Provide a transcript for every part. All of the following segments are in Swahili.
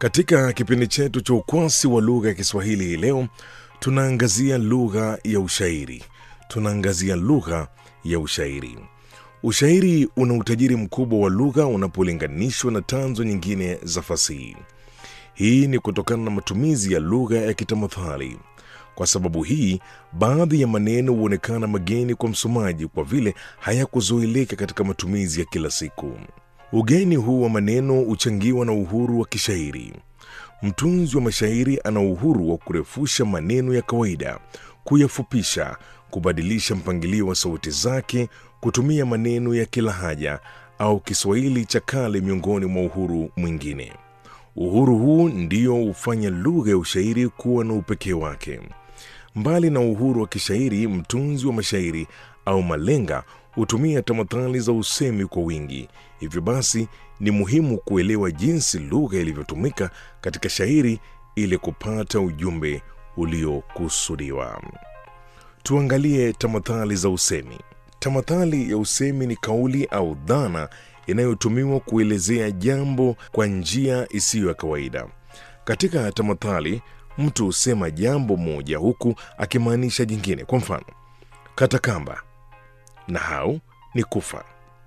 Katika kipindi chetu cha ukwasi wa lugha ya Kiswahili hii leo, tunaangazia lugha ya ushairi. Tunaangazia lugha ya ushairi. Ushairi una utajiri mkubwa wa lugha unapolinganishwa na tanzo nyingine za fasihi. Hii ni kutokana na matumizi ya lugha ya kitamathali. Kwa sababu hii, baadhi ya maneno huonekana mageni kwa msomaji kwa vile hayakuzoeleka katika matumizi ya kila siku. Ugeni huu wa maneno huchangiwa na uhuru wa kishairi. Mtunzi wa mashairi ana uhuru wa kurefusha maneno ya kawaida, kuyafupisha, kubadilisha mpangilio wa sauti zake, kutumia maneno ya kila haja au Kiswahili cha kale, miongoni mwa uhuru mwingine. Uhuru huu ndio hufanya lugha ya ushairi kuwa na upekee wake. Mbali na uhuru wa kishairi, mtunzi wa mashairi au malenga hutumia tamathali za usemi kwa wingi. Hivyo basi, ni muhimu kuelewa jinsi lugha ilivyotumika katika shairi ili kupata ujumbe uliokusudiwa. Tuangalie tamathali za usemi. Tamathali ya usemi ni kauli au dhana inayotumiwa kuelezea jambo kwa njia isiyo ya kawaida. Katika tamathali, mtu husema jambo moja huku akimaanisha jingine. Kwa mfano, kata kamba, nahau ni kufa.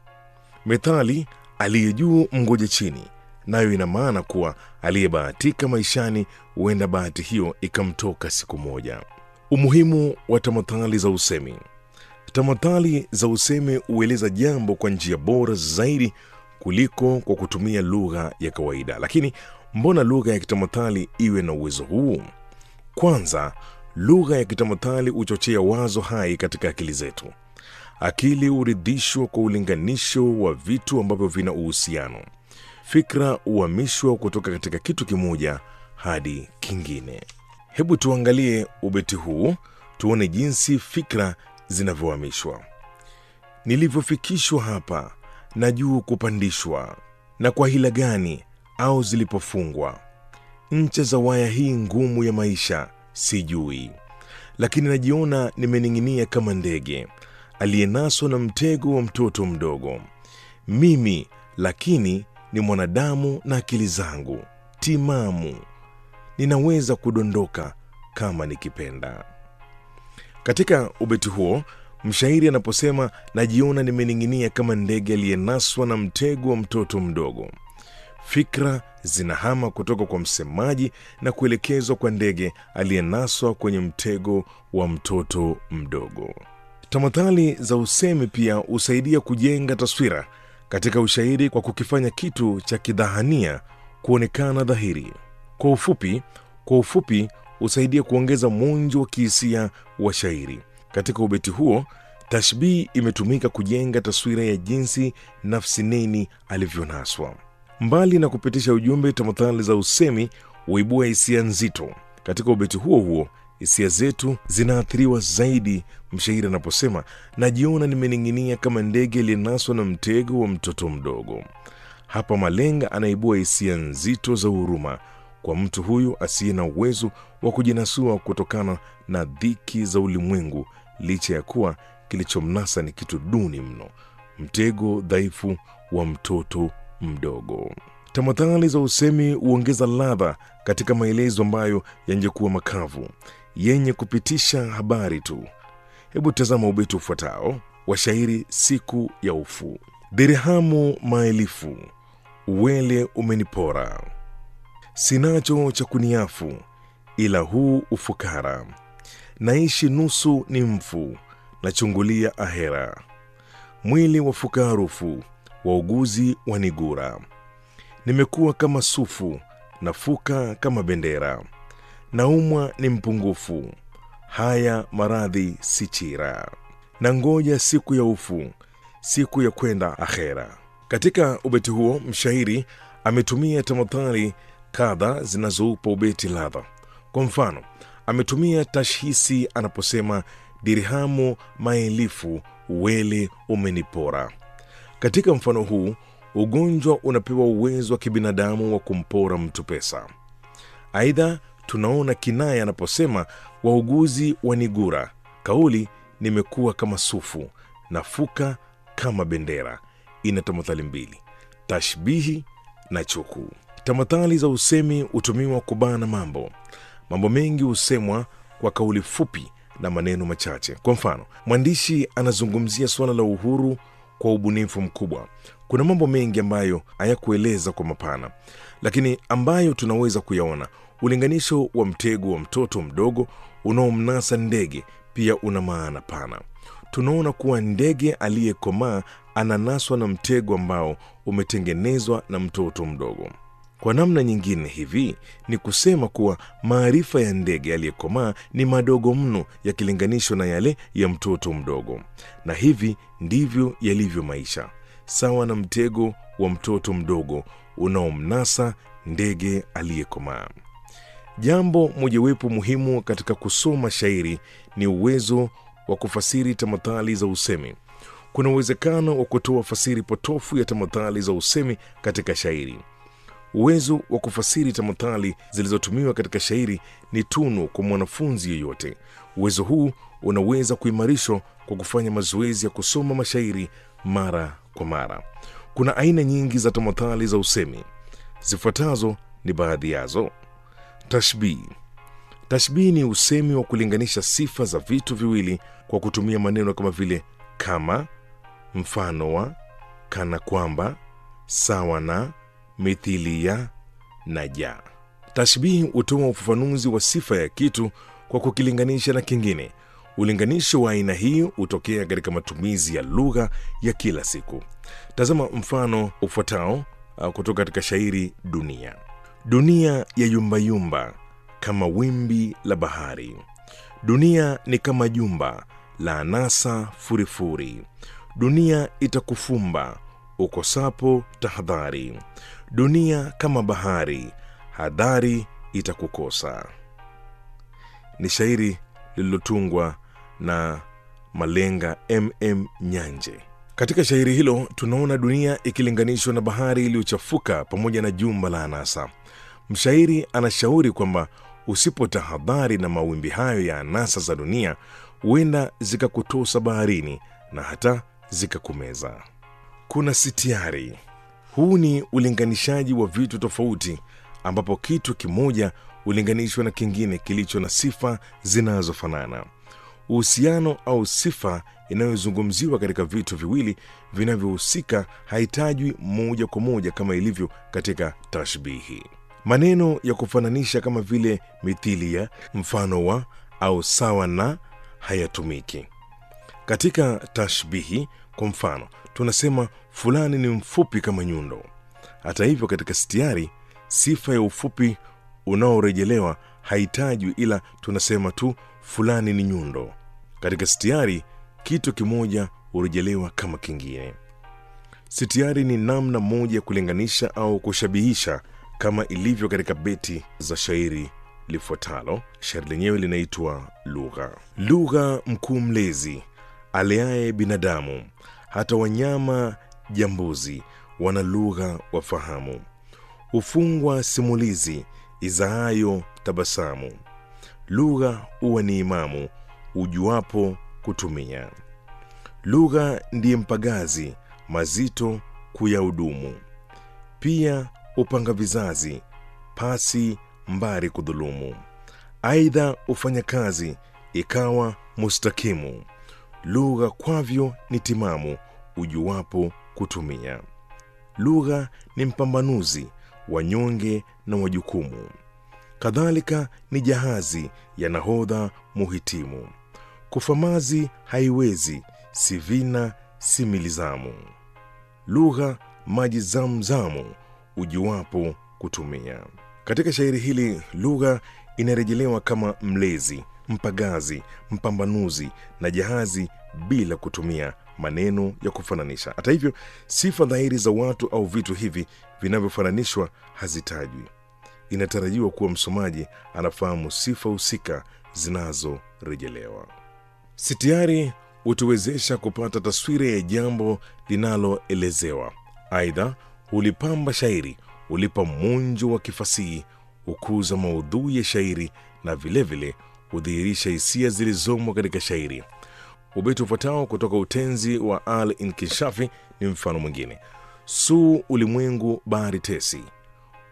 Methali aliye juu mngoje chini, nayo ina maana kuwa aliyebahatika maishani huenda bahati hiyo ikamtoka siku moja. Umuhimu wa tamathali za usemi. Tamathali za usemi hueleza jambo kwa njia bora zaidi kuliko kwa kutumia lugha ya kawaida. Lakini mbona lugha ya kitamathali iwe na uwezo huu? Kwanza, lugha ya kitamathali huchochea wazo hai katika akili zetu. Akili huridhishwa kwa ulinganisho wa vitu ambavyo vina uhusiano. Fikra huhamishwa kutoka katika kitu kimoja hadi kingine. Hebu tuangalie ubeti huu, tuone jinsi fikra zinavyohamishwa. Nilivyofikishwa hapa na juu kupandishwa, na kwa hila gani au zilipofungwa ncha za waya hii ngumu ya maisha sijui, lakini najiona nimening'inia kama ndege aliyenaswa na mtego wa mtoto mdogo. Mimi lakini ni mwanadamu na akili zangu timamu, ninaweza kudondoka kama nikipenda. Katika ubeti huo mshairi anaposema najiona nimening'inia kama ndege aliyenaswa na mtego wa mtoto mdogo, fikra zinahama kutoka kwa msemaji na kuelekezwa kwa ndege aliyenaswa kwenye mtego wa mtoto mdogo. Tamathali za usemi pia husaidia kujenga taswira katika ushairi kwa kukifanya kitu cha kidhahania kuonekana dhahiri. Kwa ufupi, kwa ufupi husaidia kuongeza mwonjo wa kihisia wa shairi. Katika ubeti huo, tashbihi imetumika kujenga taswira ya jinsi nafsi neni alivyonaswa. Mbali na kupitisha ujumbe, tamathali za usemi huibua hisia nzito. Katika ubeti huo huo hisia zetu zinaathiriwa zaidi mshairi anaposema najiona nimening'inia kama ndege aliyenaswa na mtego wa mtoto mdogo. Hapa malenga anaibua hisia nzito za huruma kwa mtu huyu asiye na uwezo wa kujinasua kutokana na dhiki za ulimwengu, licha ya kuwa kilichomnasa ni kitu duni mno, mtego dhaifu wa mtoto mdogo. Tamathali za usemi huongeza ladha katika maelezo ambayo yangekuwa makavu yenye kupitisha habari tu. Hebu tazama ubeti ufuatao wa shairi Siku ya Ufu. Dirhamu maelifu uwele umenipora, sinacho cha kuniafu ila huu ufukara. Naishi nusu ni mfu, nachungulia ahera. Mwili wafuka harufu, wauguzi wanigura. Nimekuwa kama sufu, nafuka kama bendera. Naumwa ni mpungufu, haya maradhi si chira. Na ngoja siku ya ufu, siku ya kwenda akhera. Katika ubeti huo mshairi ametumia tamathali kadha zinazoupa ubeti ladha. Kwa mfano, ametumia tashhisi anaposema dirhamu maelifu uwele umenipora. Katika mfano huu ugonjwa unapewa uwezo wa kibinadamu wa kumpora mtu pesa. Aidha, tunaona kinaya anaposema wauguzi wanigura, kauli nimekuwa kama sufu, nafuka kama bendera. Ina tamathali mbili, tashbihi na chuku. Tamathali za usemi hutumiwa kubana mambo. Mambo mengi husemwa kwa kauli fupi na maneno machache. Kwa mfano, mwandishi anazungumzia suala la uhuru kwa ubunifu mkubwa. Kuna mambo mengi ambayo hayakueleza kwa mapana, lakini ambayo tunaweza kuyaona. Ulinganisho wa mtego wa mtoto mdogo unaomnasa ndege pia una maana pana. Tunaona kuwa ndege aliyekomaa ananaswa na mtego ambao umetengenezwa na mtoto mdogo. Kwa namna nyingine, hivi ni kusema kuwa maarifa ya ndege aliyekomaa ni madogo mno yakilinganishwa na yale ya mtoto mdogo, na hivi ndivyo yalivyo maisha, sawa na mtego wa mtoto mdogo unaomnasa ndege aliyekomaa. Jambo mojawapo muhimu katika kusoma shairi ni uwezo wa kufasiri tamathali za usemi. Kuna uwezekano wa kutoa fasiri potofu ya tamathali za usemi katika shairi. Uwezo wa kufasiri tamathali zilizotumiwa katika shairi ni tunu kwa mwanafunzi yeyote. Uwezo huu unaweza kuimarishwa kwa kufanya mazoezi ya kusoma mashairi mara kwa mara. Kuna aina nyingi za tamathali za usemi. Zifuatazo ni baadhi yazo. Tashbihi. Tashbihi ni usemi wa kulinganisha sifa za vitu viwili kwa kutumia maneno kama vile kama, mfano wa, kana kwamba, sawa na, mithili ya na ja. Tashbihi hutoa ufafanuzi wa sifa ya kitu kwa kukilinganisha na kingine. Ulinganisho wa aina hii hutokea katika matumizi ya lugha ya kila siku. Tazama mfano ufuatao uh, kutoka katika shairi Dunia. Dunia ya yumbayumba kama wimbi la bahari. Dunia ni kama jumba la anasa furifuri. Dunia itakufumba ukosapo tahadhari. Dunia kama bahari, hadhari itakukosa. Ni shairi lililotungwa na malenga MM Nyanje. Katika shairi hilo tunaona dunia ikilinganishwa na bahari iliyochafuka pamoja na jumba la anasa. Mshairi anashauri kwamba usipotahadhari na mawimbi hayo ya anasa za dunia, huenda zikakutosa baharini na hata zikakumeza. Kuna sitiari. Huu ni ulinganishaji wa vitu tofauti, ambapo kitu kimoja hulinganishwa na kingine kilicho na sifa zinazofanana. Uhusiano au sifa inayozungumziwa katika vitu viwili vinavyohusika haitajwi moja kwa moja kama ilivyo katika tashbihi. Maneno ya kufananisha kama vile mithilia, mfano wa au sawa na hayatumiki katika tashbihi. Kwa mfano, tunasema fulani ni mfupi kama nyundo. Hata hivyo, katika stiari sifa ya ufupi unaorejelewa haitajwi, ila tunasema tu fulani ni nyundo. Katika stiari kitu kimoja hurejelewa kama kingine. Sitiari ni namna moja ya kulinganisha au kushabihisha kama ilivyo katika beti za shairi lifuatalo. Shairi lenyewe linaitwa Lugha. Lugha mkuu mlezi aleaye binadamu, hata wanyama jambuzi wana lugha wafahamu. Hufungwa simulizi izaayo tabasamu, lugha huwa ni imamu ujuapo kutumia. Lugha ndiye mpagazi mazito kuyahudumu, pia upanga vizazi pasi mbari kudhulumu. Aidha hufanya kazi ikawa mustakimu, lugha kwavyo ni timamu ujuwapo kutumia. Lugha ni mpambanuzi wanyonge na wajukumu, kadhalika ni jahazi ya nahodha muhitimu. Kufamazi haiwezi si vina si milizamu, lugha maji zamzamu ujuwapo kutumia. Katika shairi hili lugha inarejelewa kama mlezi, mpagazi, mpambanuzi na jahazi bila kutumia maneno ya kufananisha. Hata hivyo, sifa dhahiri za watu au vitu hivi vinavyofananishwa hazitajwi. Inatarajiwa kuwa msomaji anafahamu sifa husika zinazorejelewa. Sitiari hutuwezesha kupata taswira ya jambo linaloelezewa. Aidha, hulipamba shairi, hulipa munjo wa kifasihi, hukuza maudhui ya shairi na vilevile hudhihirisha hisia zilizomo katika shairi. Ubeti ufuatao kutoka utenzi wa Al Inkishafi ni mfano mwingine: suu ulimwengu bahari tesi,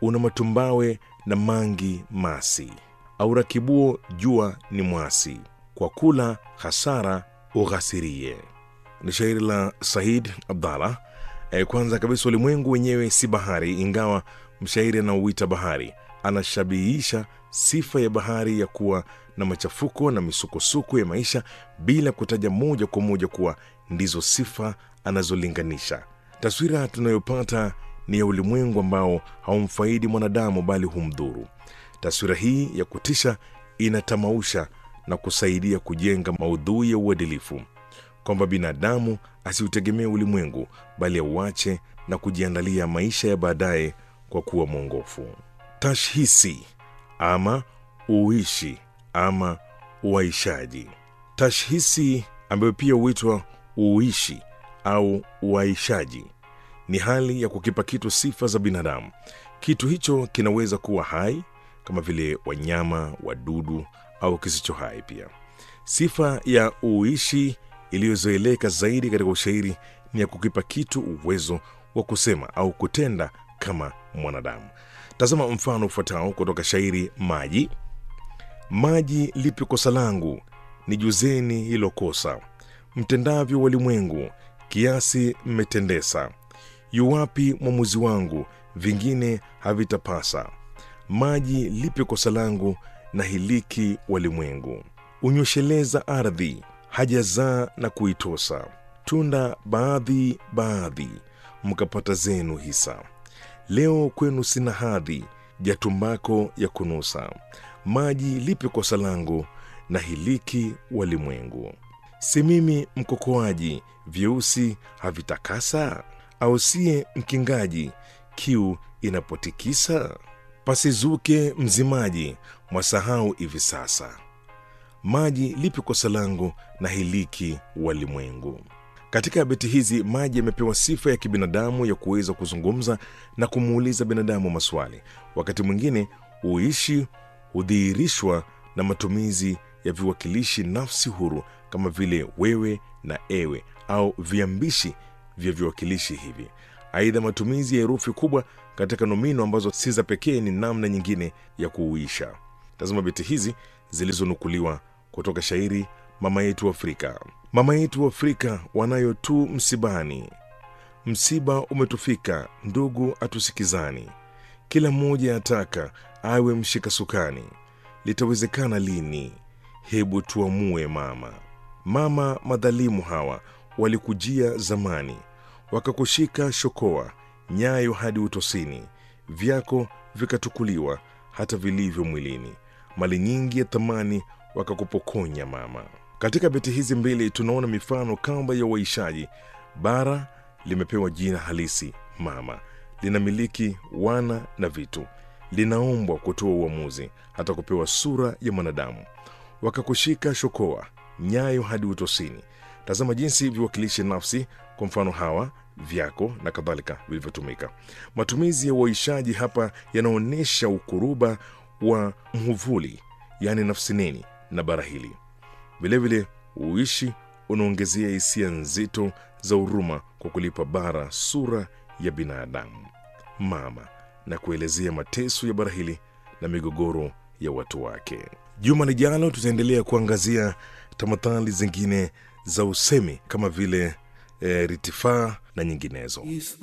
una matumbawe na mangi masi, aurakibuo jua ni mwasi, kwa kula hasara ughasirie. Ni shairi la Said Abdallah. E, kwanza kabisa ulimwengu wenyewe si bahari, ingawa mshairi anaouita bahari anashabihisha sifa ya bahari ya kuwa na machafuko na misukosuko ya maisha bila kutaja moja kwa moja kuwa ndizo sifa anazolinganisha. Taswira tunayopata ni ya ulimwengu ambao haumfaidi mwanadamu bali humdhuru. Taswira hii ya kutisha inatamausha na kusaidia kujenga maudhui ya uadilifu kwamba binadamu asiutegemee ulimwengu bali auache na kujiandalia maisha ya baadaye kwa kuwa mwongofu. Tashhisi ama uishi ama uaishaji. Tashhisi ambayo pia huitwa uishi au uaishaji ni hali ya kukipa kitu sifa za binadamu. Kitu hicho kinaweza kuwa hai kama vile wanyama, wadudu au kisicho hai pia. Sifa ya uishi iliyozoeleka zaidi katika ushairi ni ya kukipa kitu uwezo wa kusema au kutenda kama mwanadamu. Tazama mfano ufuatao kutoka shairi Maji. Maji lipi kosa langu, nijuzeni hilo kosa, mtendavyo walimwengu, kiasi mmetendesa. Yuwapi mwamuzi wangu, vingine havitapasa. Maji lipi kosa langu, na hiliki walimwengu. Unyosheleza ardhi, hajazaa na kuitosa. Tunda baadhi baadhi, mkapata zenu hisa. Leo kwenu sina hadhi, jatumbako ya kunusa. Maji lipi kosa langu, na hiliki walimwengu. Si mimi mkokoaji, vyeusi havitakasa? Au siye mkingaji, kiu inapotikisa? Pasizuke mzimaji, mwasahau hivi sasa. Maji lipi kosa langu, na hiliki walimwengu. Katika beti hizi maji yamepewa sifa ya kibinadamu ya kuweza kuzungumza na kumuuliza binadamu maswali. Wakati mwingine uishi hudhihirishwa na matumizi ya viwakilishi nafsi huru kama vile wewe na ewe au viambishi vya viwakilishi hivi. Aidha, matumizi ya herufi kubwa katika nomino ambazo si za pekee ni namna nyingine ya kuuisha. Tazama beti hizi zilizonukuliwa kutoka shairi Mama yetu Afrika. Mama yetu Afrika wanayo tu msibani, msiba umetufika, ndugu atusikizani, kila mmoja ataka awe mshika sukani, litawezekana lini? Hebu tuamue mama. Mama, madhalimu hawa walikujia zamani, wakakushika shokoa, nyayo hadi utosini, vyako vikatukuliwa, hata vilivyo mwilini, mali nyingi ya thamani wakakupokonya mama. Katika beti hizi mbili tunaona mifano kamba ya uaishaji. Bara limepewa jina halisi mama, linamiliki wana na vitu, linaombwa kutoa uamuzi, hata kupewa sura ya mwanadamu. Wakakushika shokoa, nyayo hadi utosini. Tazama jinsi viwakilishi nafsi, kwa mfano hawa, vyako na kadhalika, vilivyotumika. Matumizi ya uaishaji hapa yanaonyesha ukuruba wa mhuvuli, yaani nafsi neni na bara hili. Vilevile uishi unaongezea hisia nzito za huruma kwa kulipa bara sura ya binadamu mama na kuelezea mateso ya bara hili na migogoro ya watu wake. Juma lijalo tutaendelea kuangazia tamathali zingine za usemi kama vile e, ritifaa na nyinginezo.